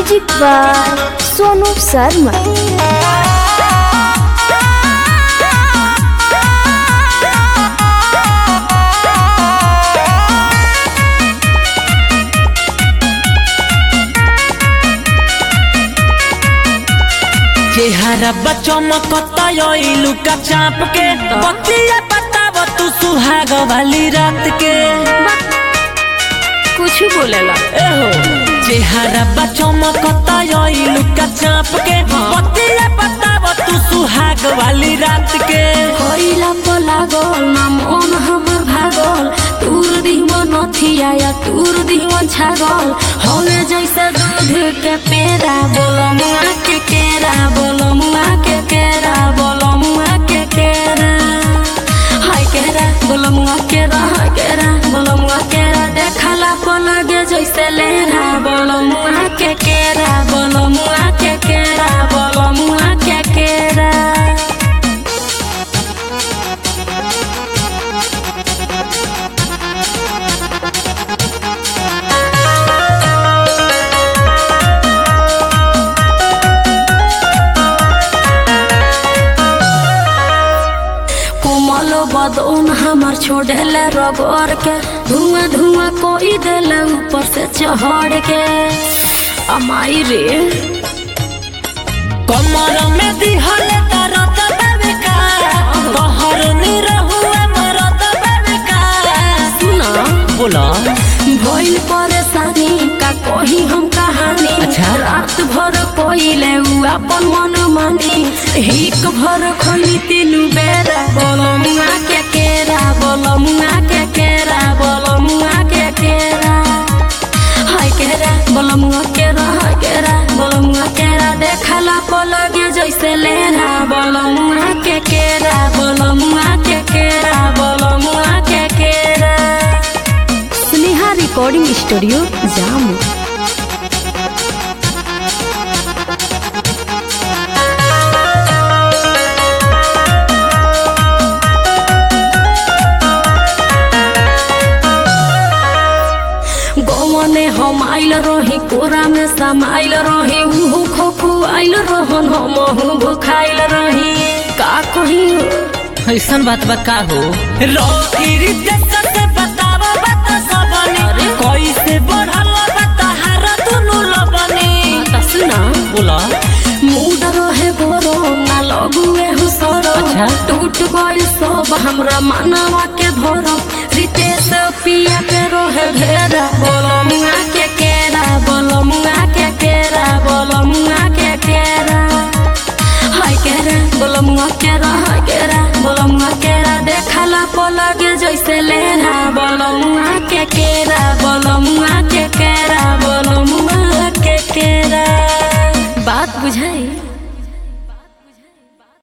Music by Sonu Sharma चेहरा बचमकता लुका चाप के बतिया बताव तू सुहाग वाली रात के कुछ बोलेला एहो चेहरा बचमकता लुका चाप के बतिया बताव तू सुहाग वाली रात के कोइला पर लागल ना मन हमर भागल तूर दिहमन नथिया या तूर दिहमन छागल हवे जैसे दूध के पेड़ा बोलो मुआ के केरा बोलो मुआ के केरा बोलो मुआ के केरा हाय केरा बोलो मुआ केरा हाय केरा बोलो मुआ केरा देखला पर लगे जैसे लेरा बोलो मुआ के केरा बोलो मुआ के केरा बोलो मुआ के केरा कोमल बदन हमार छोड़ेले रगड़ के धुआं धुआं कोई देले ऊपर से चढ़ के अमाई रे कमर में दिहल तरत बेबिका कहर निरहुआ मरत बेबिका सुना बोला भइल परेशानी का कही हम कहानी अच्छा। रात भर कोइले उ अपन मन मानी हिक भर खली तीनू बेरा बोलो मुआ के केरा बोलो मुआ के केरा बोलो मुआ के केरा हाय केरा बोलो मुआ केरा हाय केरा बोलो मुआ केरा देखला पर लगे जैसे लेरा बोलो मुआ के केरा बोलो मुआ के केरा बोलो मुआ के केरा स्नेहा रिकॉर्डिंग स्टूडियो जामू गौने हम आइल रही कोरा में समाइल रही उहु खोखु आइल रहन हम भुखाइल रही का कही ऐसन बात बा का हो रोहिरी जैसा से बताव बता सबनी कैसे बढ़ल बता हार दुनु लबनी सुना बोला मूड रहे गोरो ना लगुए हुसरो अच्छा। टूट गइल सब हमरा मानवा के धरो रितेश पिया के रोहे घेरा बोलो मुआ के केरा बोलो मुआ के केरा बोलो मुआ के केरा हाय केरा बोलो मुआ केरा हाय केरा बोलो मुआ केरा देखला पर लगे जैसे लेरा बोलो मुआ के केरा बोलो